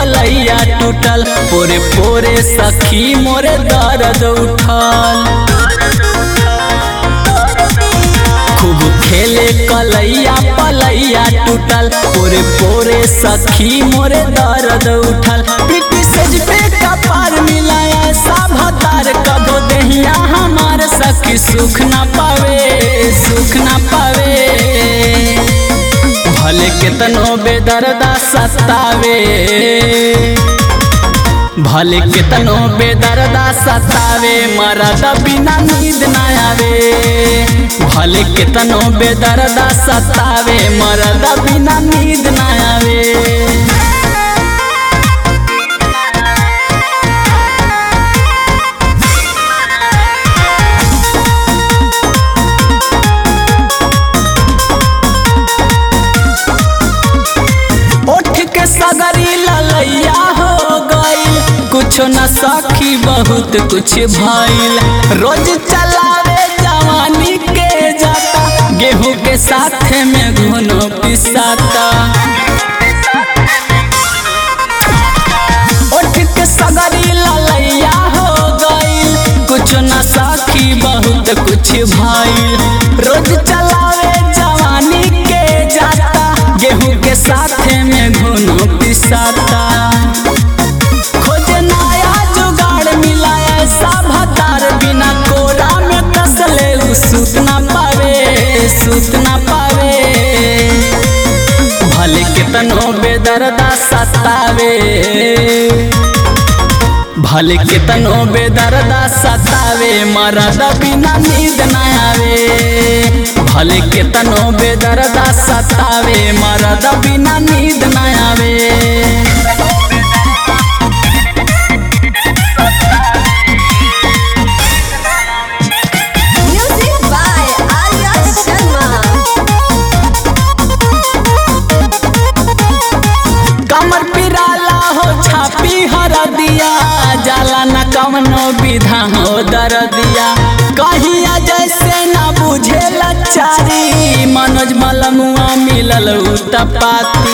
कलैया टूटल पोरे पोरे सखी मोरे दर्द उठल खूब खेले कलैया पलैया टूटल पोरे पोरे सखी मोरे दर्द उठल पिटी सेज पे कपार मिलाया ऐसा भतार कबो दहिया हमार सखी सुख ना पावे सुख ना पावे भले केतनो बेदर्दा सतावे भले केतनो बेदर्दा सतावे मरद बिना नींद ना आवे भले केतनो बेदर्दा सतावे मरद बिना नींद ना आवे उठ के सगरी ललैया हो गई कुछ न सखी बहुत कुछ भइल रोज चलावे जवानी के जाता गेहूं के साथ में घुनो पिसाता उठ के सगरी ललैया हो गई कुछ न सखी बहुत कुछ भइल रोज चलावे जवानी के जाता गेहूं के साथ में घुनो पिसाता खोज नया जुगाड़ मिला ऐसा भतार बिना कोरा में कसले उ सूत ना पावे सूत ना पावे भले केतनो बेदर्दा सतावे भले केतनो बेदर्दा सतावे मरद बिना नींद ना आवे भले केतनो बेदर्दा सतावे मरद बिना नींद ना आवे Music by Arya Sharma. कमर पिराला हो छापी हर दिया जाला न कवनो विधा हो दर दिया कहिया जैसे न बुझे लचारी मनोज मलमुआ मिलल उतपाती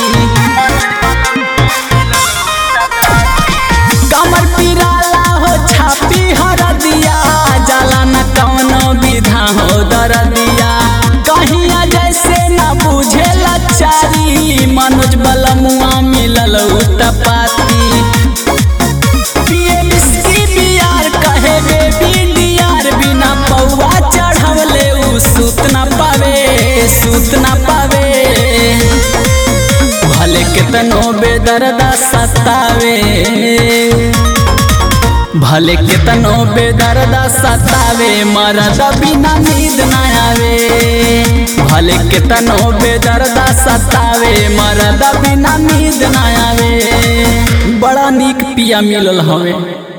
कमर पिराला हो छापी हर दिया जाला न कवनो विधा हो दर दिया कहिया जैसे न बुझे लचारी मनोज बलमुआ मिलल उतपाती पिए बिस्की बियार कहे बेबी डियार बिना पौआ चढ़वले उ सूत ना पावे सूत ना पावे भले केतनो बेदर्दा सतावे भले केतनो बेदर्दा सतावे मरद बिना नींद ना आवे भले केतनो बेदर्दा सतावे मरद बिना नींद ना आवे बड़ा नीक पिया मिलल हवे